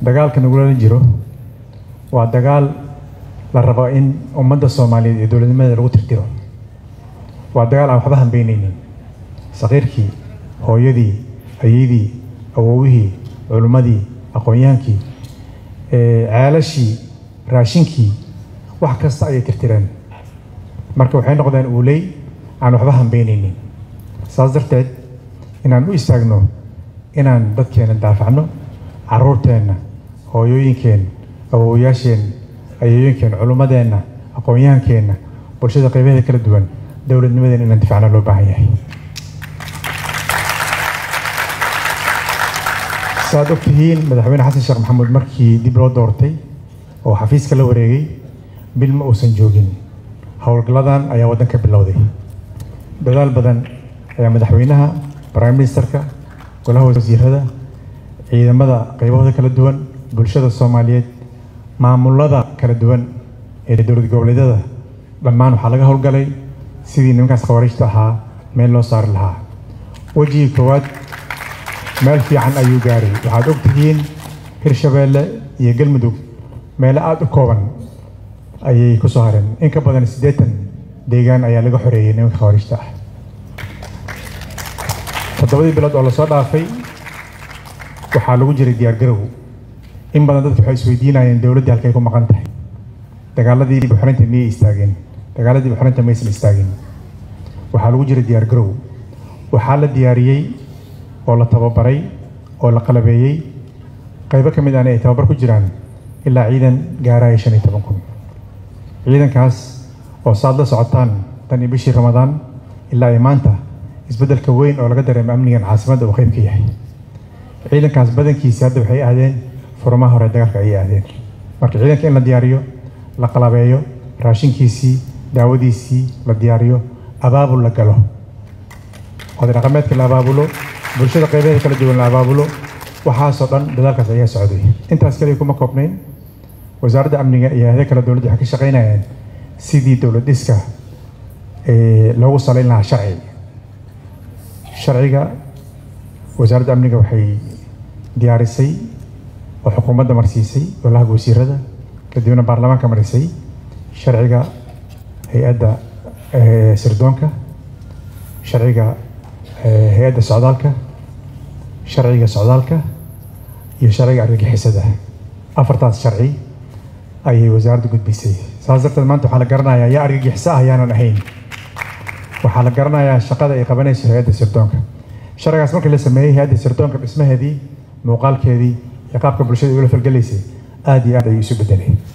dagaalka nagula jiro waa dagaal la rabo in ummadda soomaaliyeed iyo dowladnimadeeda lagu tirtiro waa dagaal aan waxba hambeyneynin saqiirkii hooyadii ayeydii awowihii culimmadii aqoonyahaankii ceelashii raashinkii wax kasta ayay tirtireen marka waxay noqdeen uuley aan waxba hambeyneynin saas darteed inaan u istaagno inaan dadkeena daafacno caruurteenna hooyooyinkeenna awowayaasheenna ayooyinkeenna culimmadeenna aqoonyahankeenna bulshada qaybaheeda kala duwan dowladnimadeena inaan difacno loo baahan yahay saaad og tihiin madaxweyne xasan sheekh maxamuud markii dib loo doortay oo xafiiska la wareegay bil ma uusan joogin howlgalladan ayaa waddanka bilowday dadaal badan ayaa madaxweynaha prime ministerka golaha wasiirada ciidamada qaybahooda kala duwan bulshada soomaaliyeed maamulada kala duwan ee dowlad goboleedyada dhammaan waxaa laga howlgalay sidii nimankaas khawariijta ahaa meel loo saari lahaa wejigii koowaad meel fiican ayuu gaaray waxaad og tihiin hirshabeelle iyo galmudug meelo aada u kooban ayay ku soo hareen in ka badan siddeetan deegaan ayaa laga xoreeyey nimanka khawariijta ah toddobadii bilood oo lasoo dhaafay waxaa lagu jiray diyaargarow in badan dadku waxay isweydiinayeen dowladdii halkay ku maqan tahay dagaaladii buxrinta miyay istaageen dagaaladii buxrinta maysan istaagin waxaa lagu jiray diyaargarow waxaa la diyaariyey oo la tababaray oo la qalabeeyey qaybo ka mid ahna ay tababar ku jiraan ilaa ciidan gaaraya shan iyo toban kun ciidankaas oo saad la socotaan tan iyo bishii ramadaan ilaa iyo maanta isbeddelka weyn oo laga dareemo amnigan caasimadda uu qayb ka yahay ciidankaas badankiisi hadda waxay aadeen furmaha hore dagaalka ayay aadeen marka ciidanka in la diyaariyo la qalabeeyo raashinkiisii daawadiisii la diyaariyo abaabul la galo oday dhaqameedka la abaabulo bulshada qaybaheeda kala duwan la abaabulo waxaasoo dhan dadaalkaas ayaa socday intaas kaliya kuma koobnayn wasaaradda amniga iyo hayada kale dowladda waxay ka shaqaynayeen sidii dowlad dhiska loogu salayn lahaa sharci sharciga wasaaradda amniga waxay diyaarisay oo xukuumadda marsiisay golaha wasiirada kadibna baarlamaanka marisay sharciga hay-adda sirdoonka sharciga hay-adda socdaalka sharciga socdaalka iyo sharciga argagixisada afartaas sharci ayay wasaaradda gudbisay saas darteed maanta waxaa la garanayaa yaa argagixiso ah yaanan ahayn waxaa la garanayaa shaqada ay qabanayso hay-adda sirdoonka sharcigaas markii la sameeyey hay-adda sirdoonka dhismaheedii muuqaalkeedii iyo qaabka bulshada ula falgelaysay aada iyo aad ayuu isu bedelay